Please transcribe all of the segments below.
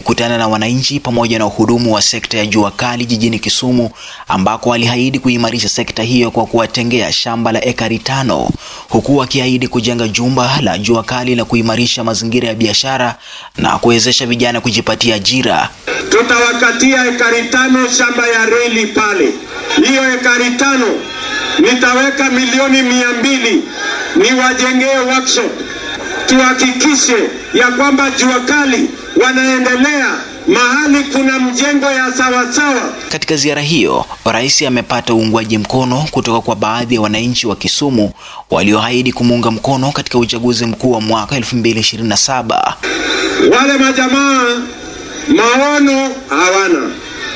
kukutana na wananchi pamoja na uhudumu wa sekta ya jua kali jijini Kisumu, ambako aliahidi kuimarisha sekta hiyo kwa kuwatengea shamba la ekari tano, huku akiahidi kujenga jumba la jua kali la kuimarisha mazingira ya biashara na kuwezesha vijana kujipatia ajira. Tutawakatia ekari tano shamba ya reli pale. Hiyo ekari tano nitaweka milioni mia mbili niwajengee workshop, tuhakikishe ya kwamba jua kali wanaendelea mahali kuna mjengo ya sawasawa. Katika ziara hiyo, rais amepata uungwaji mkono kutoka kwa baadhi ya wananchi wa Kisumu walioahidi kumuunga mkono katika uchaguzi mkuu wa mwaka 2027. Wale majamaa maono hawana,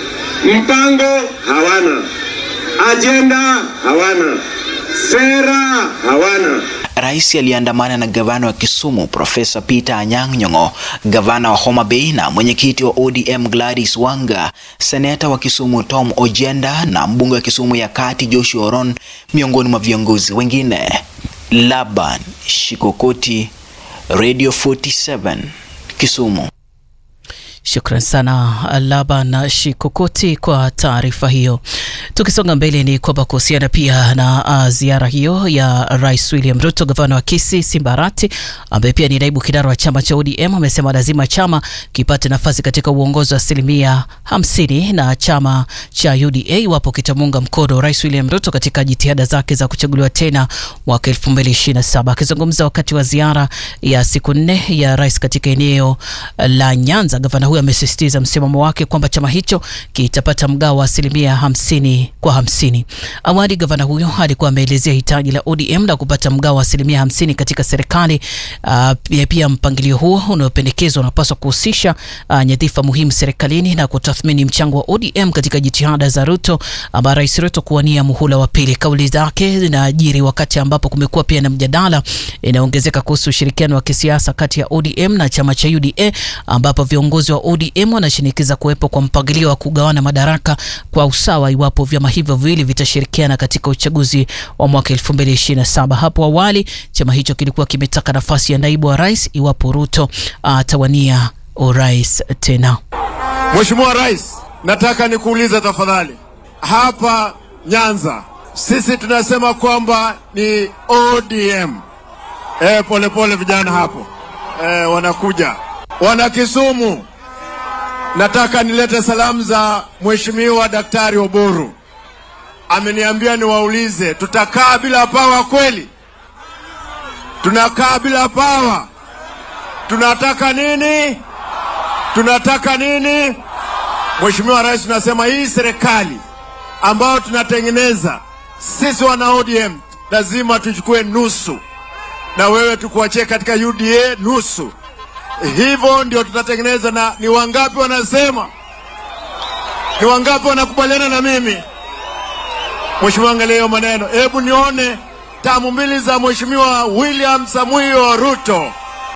mpango hawana, ajenda hawana, sera hawana. Rais aliandamana na gavana wa Kisumu Profesa Peter Anyang' Nyong'o, gavana wa Homa Bay na mwenyekiti wa ODM Gladys Wanga, seneta wa Kisumu Tom Ojenda na mbunge wa Kisumu ya Kati Joshua Oron, miongoni mwa viongozi wengine. Laban Shikokoti, Radio 47, Kisumu. Shukran sana Laban Shikokoti kwa taarifa hiyo. Tukisonga mbele ni kwamba kuhusiana pia na uh, ziara hiyo ya Rais William Ruto, gavana wa Kisii Simba Arati ambaye pia ni naibu kinara wa chama cha ODM amesema lazima chama kipate nafasi katika uongozi wa asilimia hamsini na chama cha UDA iwapo kitamuunga mkono Rais William Ruto katika jitihada zake za kuchaguliwa tena mwaka 2027. Akizungumza wakati wa ziara ya siku nne ya rais katika eneo la Nyanza, gavana huyo amesisitiza msimamo wake kwamba chama hicho kitapata mgao wa asilimia hamsini kwa hamsini. Awali gavana huyo alikuwa ameelezea hitaji la ODM la kupata mgao wa asilimia hamsini katika serikali. Uh, pia, pia mpangilio huo unaopendekezwa unapaswa kuhusisha uh, nyadhifa muhimu serikalini na kutathmini mchango wa ODM katika jitihada za Ruto ama Rais Ruto kuwania muhula wa pili. Kauli zake zinaajiri wakati ambapo kumekuwa pia na mjadala inaongezeka kuhusu ushirikiano wa kisiasa kati ya ODM na chama cha UDA ambapo viongozi wa ODM wanashinikiza kuwepo kwa mpangilio wa kugawana madaraka kwa usawa iwapo vyama hivyo viwili vitashirikiana katika uchaguzi wa mwaka 2027. Hapo awali chama hicho kilikuwa kimetaka nafasi ya naibu wa rais iwapo Ruto atawania urais tena. Mheshimiwa Rais, nataka nikuulize tafadhali, hapa Nyanza sisi tunasema kwamba ni ODM. E, pole pole vijana hapo e, wanakuja wana Kisumu. Nataka nilete salamu za Mheshimiwa Daktari Oburu, ameniambia niwaulize, tutakaa bila pawa kweli? Tunakaa bila pawa? Tunataka nini? Tunataka nini? Mheshimiwa Rais, tunasema hii serikali ambayo tunatengeneza sisi wana ODM lazima tuchukue nusu, na wewe tukuachie katika UDA nusu. Hivyo ndio tutatengeneza. Na ni wangapi wanasema? Ni wangapi wanakubaliana na mimi? Mheshimiwa, angalia hiyo maneno, hebu nione tamu mbili za Mheshimiwa William Samuel Ruto.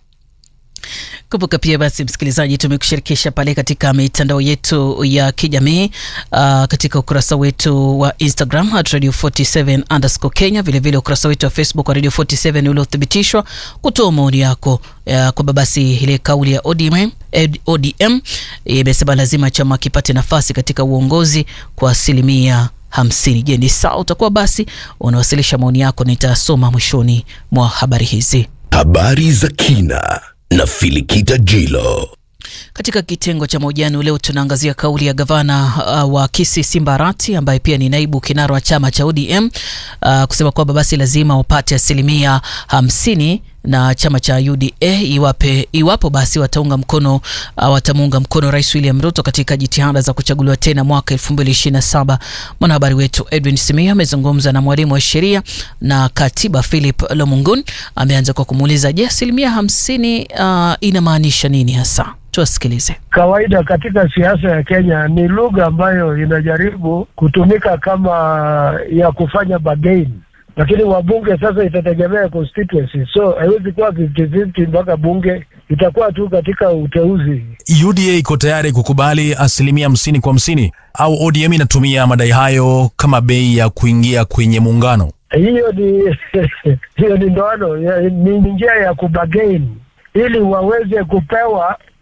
Kumbuka pia basi, msikilizaji, tumekushirikisha pale katika mitandao yetu ya kijamii uh, katika ukurasa wetu wa Instagram at radio 47 underscore Kenya, vilevile ukurasa wetu wa Facebook wa radio 47 uliothibitishwa kutoa maoni yako uh, kwamba basi ile kauli ya ODM ODM imesema lazima chama kipate nafasi katika uongozi kwa asilimia hamsini. Je, ni sawa? Utakuwa basi unawasilisha maoni yako, nitasoma mwishoni mwa habari hizi. Habari za kina na Filikita Jilo. Katika kitengo cha mahojiano leo tunaangazia kauli ya gavana uh, wa Kisii Simba Arati ambaye pia ni naibu kinara wa chama cha ODM uh, kusema kwamba basi lazima wapate asilimia hamsini na chama cha UDA iwape, iwapo basi wataunga mkono uh, watamuunga mkono Rais William Ruto katika jitihada za kuchaguliwa tena mwaka 2027. Mwanahabari wetu Edwin Simia amezungumza na mwalimu wa sheria na katiba Philip Lomungun. Ameanza kwa kumuuliza, je, asilimia hamsini uh, inamaanisha nini hasa? Tuwasikilize. Kawaida katika siasa ya Kenya ni lugha ambayo inajaribu kutumika kama ya kufanya bargain lakini wabunge sasa itategemea constituency, so haiwezi kuwa 50-50 mpaka bunge, itakuwa tu katika uteuzi. UDA iko tayari kukubali asilimia hamsini kwa hamsini au ODM inatumia madai hayo kama bei ya kuingia kwenye muungano? Hiyo ni hiyo ni ndoano, ni njia ya kubagain ili waweze kupewa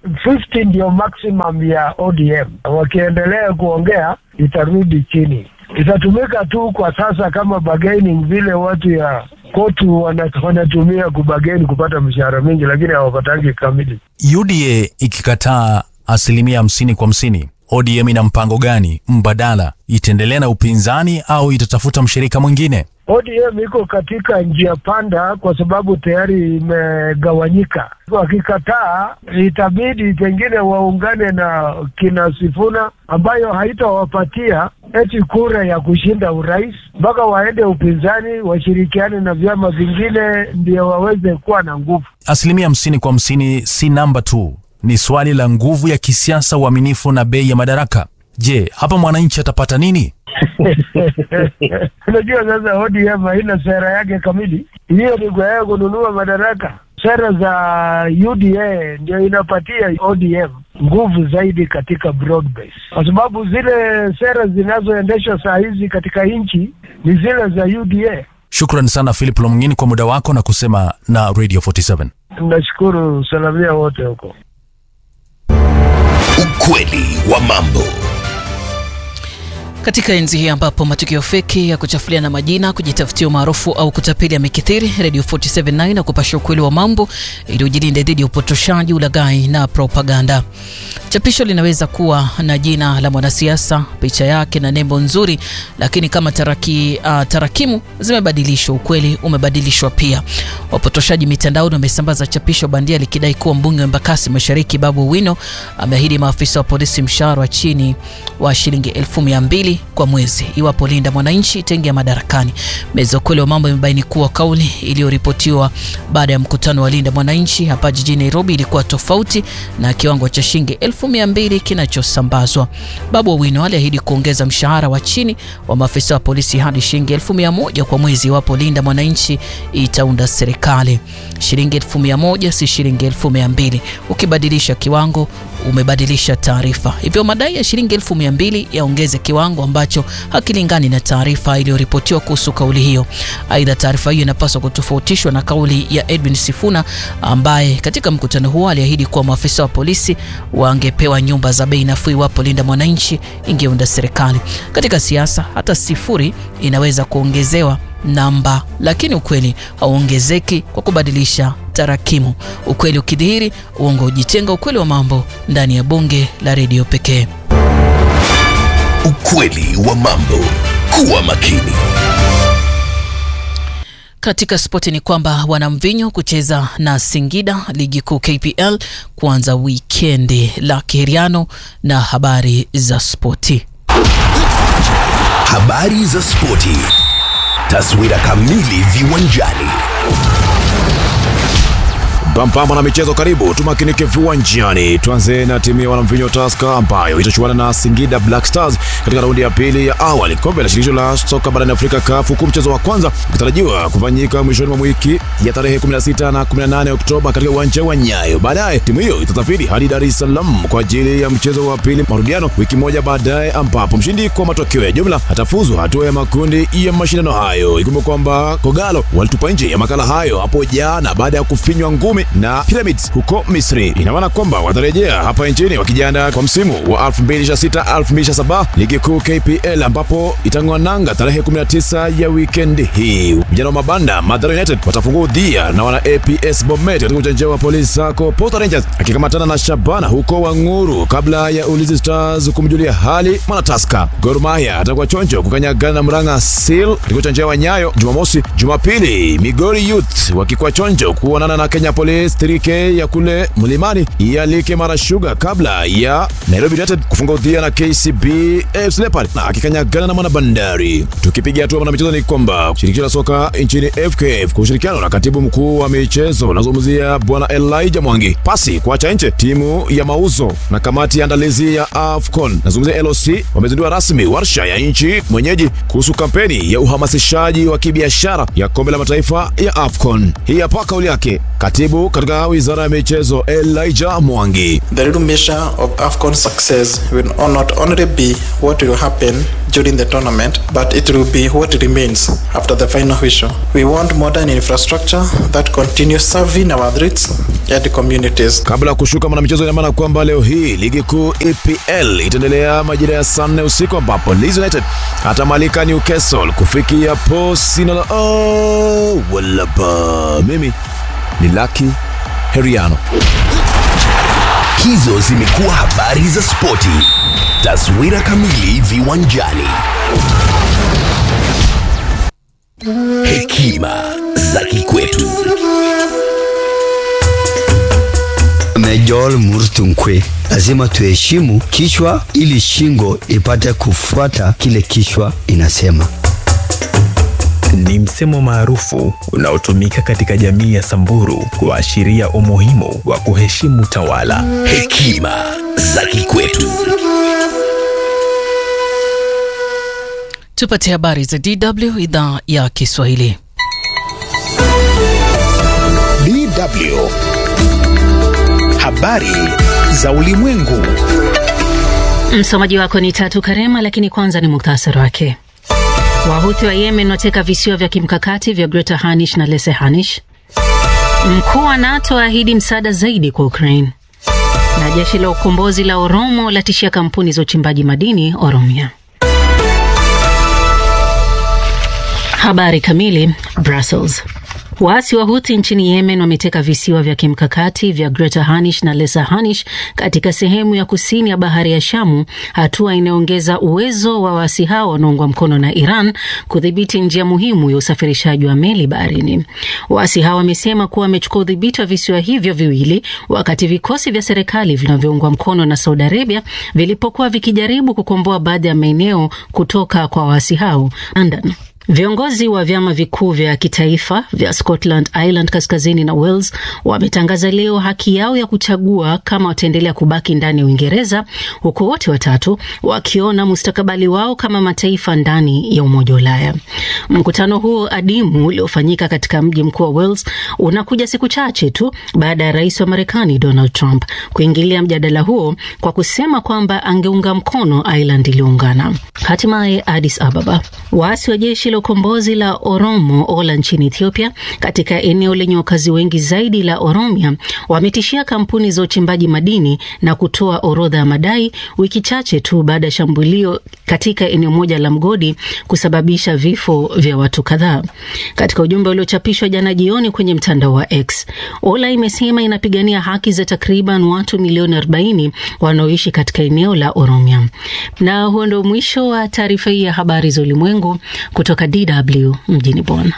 50 ndio maximum ya ODM. Wakiendelea kuongea itarudi chini, itatumika tu kwa sasa kama bargaining, vile watu ya kotu wana- wanatumia kubageni kupata mshahara mingi, lakini hawapatangi kamili. UDA ikikataa asilimia hamsini kwa hamsini, ODM ina mpango gani mbadala? Itaendelea na upinzani au itatafuta mshirika mwingine? ODM iko katika njia panda kwa sababu tayari imegawanyika. Wakikataa itabidi pengine waungane na kina Sifuna ambayo haitawapatia eti kura ya kushinda urais, mpaka waende upinzani, washirikiane na vyama vingine ndio waweze kuwa na nguvu. Asilimia hamsini kwa hamsini si namba tu, ni swali la nguvu ya kisiasa, uaminifu na bei ya madaraka. Je, hapa mwananchi atapata nini? Unajua sasa ODM haina sera yake kamili, hiyo ni kwa yeye kununua madaraka. Sera za UDA ndio inapatia ODM nguvu zaidi katika broad base, kwa sababu zile sera zinazoendeshwa saa hizi katika nchi ni zile za UDA. Shukran sana Philip Lomngini kwa muda wako na kusema na Radio 47. Nashukuru, salamia wote huko. Ukweli wa mambo. Katika enzi hii ambapo matukio feki ya kuchafuliana majina, kujitafutia umaarufu au kutapeli yamekithiri, Radio 479 na kupasha ukweli wa mambo ili ujilinde dhidi ya upotoshaji, ulaghai na propaganda. Chapisho linaweza kuwa na jina la mwanasiasa, picha yake na nembo nzuri, lakini kama taraki, uh, tarakimu zimebadilishwa, ukweli umebadilishwa pia. Wapotoshaji mitandaoni wamesambaza chapisho bandia likidai kuwa mbunge wa Embakasi Mashariki Babu Owino ameahidi maafisa wa polisi mshahara wa chini wa shilingi elfu mia mbili kwa mwezi iwapo Linda Mwananchi itaingia madarakani. Meza ukweli wa mambo imebaini kuwa kauli iliyoripotiwa baada ya mkutano wa Linda Mwananchi hapa jijini Nairobi ilikuwa tofauti na kiwango cha shilingi elfu mia mbili kinachosambazwa. Babu Owino aliahidi kuongeza mshahara wa chini wa maafisa wa polisi hadi shilingi elfu mia moja kwa mwezi iwapo Linda Mwananchi itaunda serikali. Shilingi elfu mia moja si shilingi elfu mia mbili. Ukibadilisha kiwango umebadilisha taarifa. Hivyo madai ya shilingi elfu mia mbili yaongeze kiwango ambacho hakilingani na taarifa iliyoripotiwa kuhusu kauli hiyo. Aidha, taarifa hiyo inapaswa kutofautishwa na kauli ya Edwin Sifuna ambaye katika mkutano huo aliahidi kuwa maafisa wa polisi wangepewa nyumba za bei nafuu iwapo Linda Mwananchi ingeunda serikali. Katika siasa, hata sifuri inaweza kuongezewa namba, lakini ukweli hauongezeki kwa kubadilisha tarakimu. Ukweli ukidhihiri, uongo hujitenga. Ukweli wa mambo ndani ya bunge la redio pekee. Ukweli wa mambo. Kuwa makini. Katika spoti ni kwamba wanamvinyo kucheza na Singida ligi kuu KPL kuanza wikendi. La Kiheriano na habari za spoti. Habari za spoti. Taswira kamili viwanjani. Pampamba na michezo, karibu tumakinike viwanjani. Tuanze na timu ya wanamvinyo Tusker ambayo itachuana na Singida Black Stars katika raundi ya pili ya awali kombe la shirikisho la soka barani Afrika CAF, huku mchezo wa kwanza ukitarajiwa kufanyika mwishoni mwa wiki ya tarehe 16 na 18 Oktoba katika uwanja wa Nyayo. Baadaye timu hiyo itasafiri hadi Dar es Salaam kwa ajili ya mchezo wa pili marudiano wiki moja baadaye, ambapo mshindi kwa matokeo ya jumla atafuzu hatua ya makundi ya mashindano hayo. Ikumbuka kwamba Kogalo walitupa nje ya makala hayo hapo jana baada ya kufinywa ngumi na Pyramids huko Misri. Ina maana kwamba watarejea hapa nchini wakijiandaa kwa msimu wa 2026 2027 ligi kuu KPL, ambapo itang'oa nanga tarehe 19 ya wikendi hii. Vijana wa mabanda Mathare United watafungua udhia na wana APS Bomet katika uwanja wa polisi sako. Posta Rangers akikamatana na Shabana huko Wang'uru kabla ya Ulinzi Stars kumjulia hali Mwanataska. Gor Mahia atakuwa chonjo kukanyagana na Murang'a Seal katika uwanja wa Nyayo Jumamosi. Jumapili Migori Youth wakikuwa chonjo kuonana na Kenya Police 3K ya kule mlimani ialike Mara Sugar kabla ya Nairobi United kufunga udhia na KCB AFC Leopards na akikanyagana na Mwana Bandari. Tukipiga hatua na michezo ni kwamba shirikisho la soka nchini FKF kwa ushirikiano na katibu mkuu wa michezo unazungumzia bwana Elijah Mwangi pasi kuacha nje timu ya mauzo na kamati ya andalizi ya AFCON nazungumzia LOC wamezindua rasmi warsha ya nchi mwenyeji kuhusu kampeni ya uhamasishaji wa kibiashara ya kombe la mataifa ya AFCON. Hii hapa kauli yake Katibu katika wizara ya michezo Elijah Mwangi. The real measure of AFCON success will not only be what will happen during the tournament, but it will be what remains after the final whistle. We want modern infrastructure that continues serving our athletes and communities. Kabla ya kushuka mwanamichezo, ina maana kwamba leo hii ligi kuu EPL itaendelea majira ya saa nne usiku ambapo Leeds United atamalika Newcastle kufikia posino la oh, walaba. Mimi ni Lucky Heriano. Hizo zimekuwa habari za spoti. Taswira kamili viwanjani. Hekima za kikwetu. Major Murtunkwe, lazima tuheshimu kichwa ili shingo ipate kufuata kile kichwa inasema. Ni msemo maarufu unaotumika katika jamii ya Samburu kuashiria umuhimu wa kuheshimu tawala. Hekima za kikwetu. Tupate habari za DW idhaa ya Kiswahili. DW. Habari za ulimwengu. Msomaji wako ni Tatu Karema, lakini kwanza ni muktasari wake. Wahuthi wa Yemen wateka visiwa vya kimkakati vya Greater Hanish na Lesser Hanish. Mkuu wa NATO aahidi msaada zaidi kwa Ukraine, na jeshi la ukombozi la Oromo latishia kampuni za uchimbaji madini Oromia. Habari kamili. Brussels. Waasi wa Huthi nchini Yemen wameteka visiwa vya kimkakati vya Greater Hanish na Lesser Hanish katika sehemu ya kusini ya bahari ya Shamu, hatua inayoongeza uwezo wa waasi hao wanaoungwa mkono na Iran kudhibiti njia muhimu ya usafirishaji wa meli baharini. Waasi hao wamesema kuwa wamechukua udhibiti wa visiwa hivyo viwili wakati vikosi vya serikali vinavyoungwa mkono na Saudi Arabia vilipokuwa vikijaribu kukomboa baadhi ya maeneo kutoka kwa waasi hao. London. Viongozi wa vyama vikuu vya kitaifa vya Scotland, Ireland kaskazini na Wales wametangaza leo haki yao ya kuchagua kama wataendelea kubaki ndani ya Uingereza, huku wote watatu wakiona mustakabali wao kama mataifa ndani ya Umoja wa Ulaya. Mkutano huo adimu uliofanyika katika mji mkuu wa Wales unakuja siku chache tu baada ya rais wa Marekani Donald Trump kuingilia mjadala huo kwa kusema kwamba angeunga mkono Ireland iliyoungana. Hatimaye Addis Ababa, waasi wa jeshi la ukombozi la Oromo Ola nchini Ethiopia, katika eneo lenye wakazi wengi zaidi la Oromia, wametishia kampuni za uchimbaji madini na kutoa orodha ya madai wiki chache tu baada ya shambulio katika eneo moja la mgodi kusababisha vifo vya watu kadhaa. Katika ujumbe uliochapishwa jana jioni kwenye mtandao wa X, Ola imesema inapigania haki za takriban watu milioni 40 wanaoishi katika eneo la Oromia. Na huo ndio mwisho wa taarifa hii ya habari za ulimwengu kutoka DW mjini Bonn.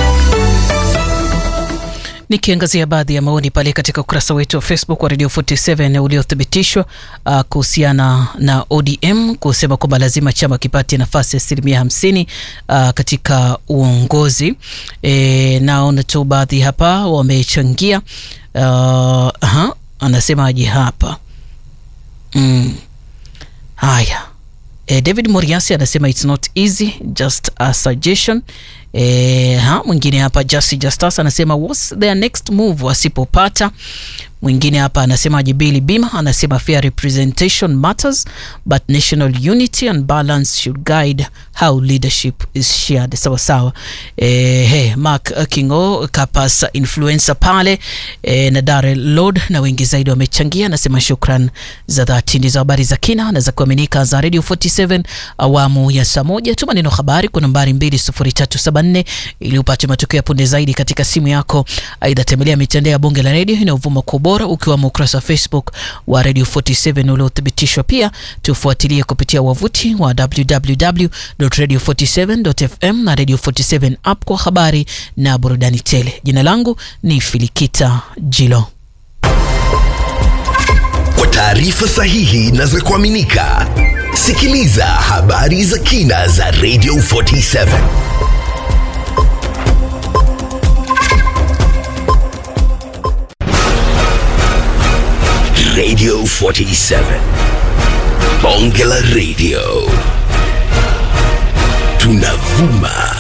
Nikiangazia baadhi ya maoni pale katika ukurasa wetu wa Facebook wa Radio 47 uliothibitishwa uh, kuhusiana na ODM kusema kwamba lazima chama kipate nafasi ya asilimia hamsini uh, katika uongozi. E, naona tu baadhi hapa wamechangia. Uh, aha, anasemaje hapa mm. Haya. E, David Moriasi anasema it's not easy just a suggestion. E, ha, mwingine hapa Jasi Justus anasema what's their next move wasipopata. Mwingine hapa anasema Jibili Bima anasema fair representation matters but national unity and balance should guide how leadership is shared. Sawa sawa. E, hey, Mark Kingo Kapas influencer pale e, na Dare Lord na wengi zaidi wamechangia. Anasema shukran za dhati. Ndizo habari za kina na za kuaminika za Radio 47 awamu ya saa moja. Tuma neno habari kwa nambari 20374 ili upate matukio ya punde zaidi katika simu yako. Aidha, tembelea mitandao ya Bunge la Radio inayovuma kwa ubora ukiwamo ukurasa wa Facebook wa Radio 47 uliothibitishwa. Pia tufuatilie kupitia wavuti wa www.radio47.fm na Radio 47 app kwa habari na burudani tele. Jina langu ni Filikita Jilo. Kwa taarifa sahihi na za kuaminika, sikiliza habari za kina za Radio 47. Radio 47. Bonge la Radio. Tunavuma